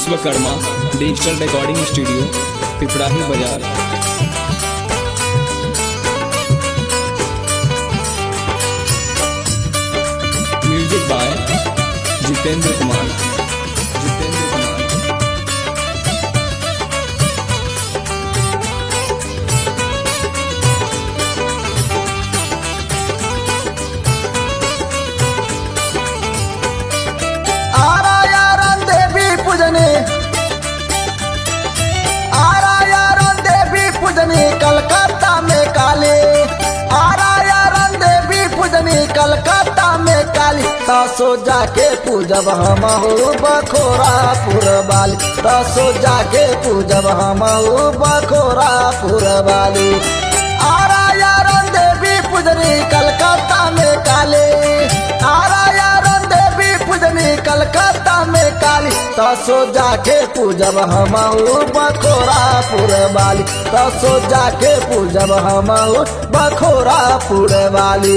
Vishwakarma digital recording studio Piprahi Bazaar music by Jitendra Kumar Jitendra Kumar आरा यारन देवी पूजने आरा यारन देवी पूजने कलकत्ता में काली आरा यारन देवी पूजने कलकत्ता में काली तसो जाके पूजब हम बखोरा पुरबाली तसो जाके पूजब हम बखोरा पुरबाली आरा यारन देवी पूजनी कलकत्ता में काली आरा यारन देवी पूजनी कलकत्ता में काली तसो जाके पूजब हम बखोरा पुरबाली तसो जाके पूजब हम बखोरा पुरबाली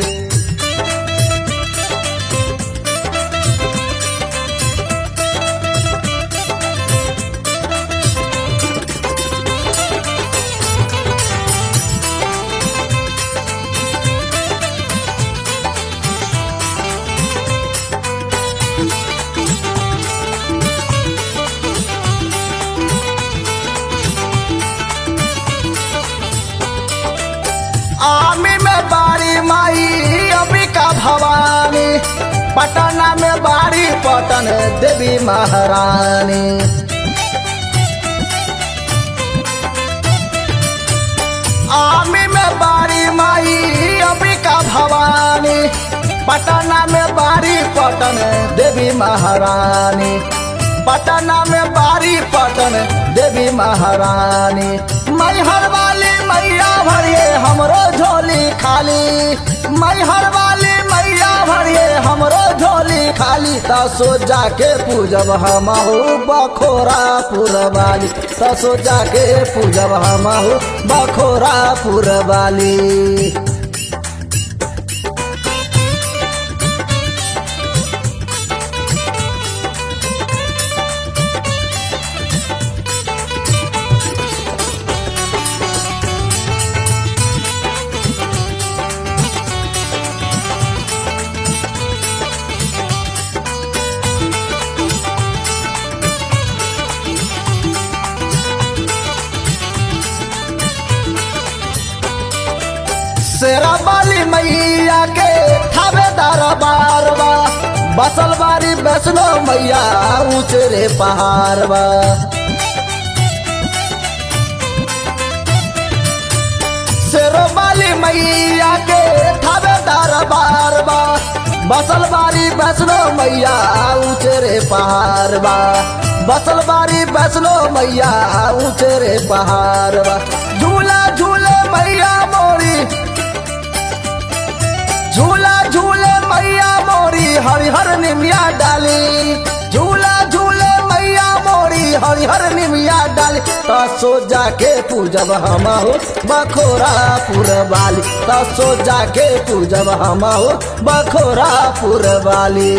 आमी में बाड़ी माई अंबिका भवानी पटना में बाड़ी पटन देवी महारानी आमी में बाड़ी माई अंबिका भवानी पटना में बाड़ी पटन देवी महारानी पटना में बाड़ी पटन देवी महारानी मैहर वाली मैया भरिए हमरो झोली खाली मैहर वाली मैया भरिए हमरो झोली खाली तसो जाके पूजब हमहू बखोरा पुरवाली तसो जाके पूजब हमहू बखोरा पुरवाली शेरा वाली मैया के थावेदार बारवा बसल बारी वैष्णो मैया ऊंचे रे पहाड़वा शेरो वाली मैया के थावेदार बारवा बसल बारी वैष्णो मैया ऊंचे रे पहाड़वा बसल बारी वैष्णो मैया ऊंचे रे पहाड़वा झूला झूले मैया मोरी झूला झूले मैया मोरी हरिहर निमिया डाली झूला झूले मैया मोरी हरिहर निमिया डाली तसो जाके पूजब हमहु बखोरा पुरवाली तसो जाके पूजब हमहु बखोरा पुरवाली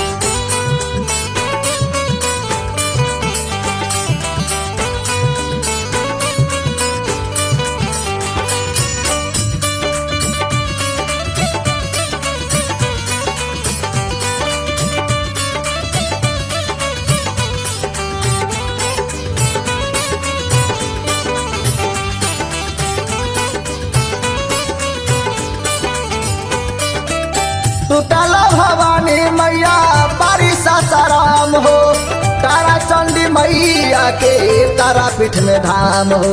टूटल भवानी मैया बारी सासाराम हो तारा चंडी मैया के तारा पीठ में धाम हो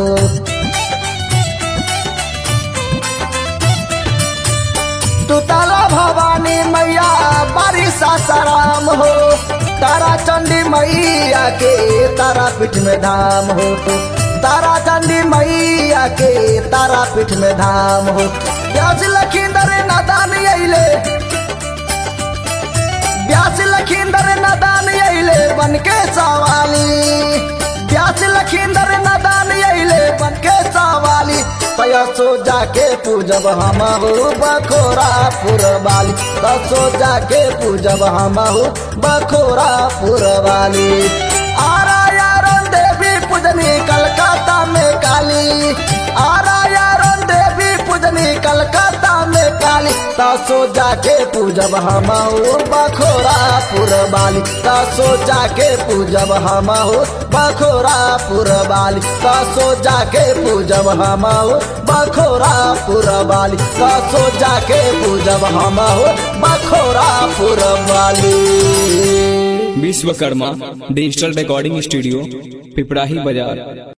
टूटल भवानी मैया बारी सासाराम हो तारा चंडी मैया के तारा पीठ में धाम हो तारा चंडी मैया के तारा पीठ में धाम हो ब्याज लखींदर नादान अइले ब्यास लखींदर नदान अइले बन के सवाली ब्यास लखींदर नदान अइले बन के सवाली तयसो जाके पूजब हमहु बखोरा पुरवाली तसो जाके पूजब हमहु बखोरा पुरवाली आरा पूजब हम बखोरा पुरबाली त सोचा के पूजब हम बखोरा पुरबाली त सोचा के पूजब हम बखोरा पुरबाली त सोचा के पूजब हम बखोरा पुरबाली Vishwakarma digital recording studio Piprahi बाजार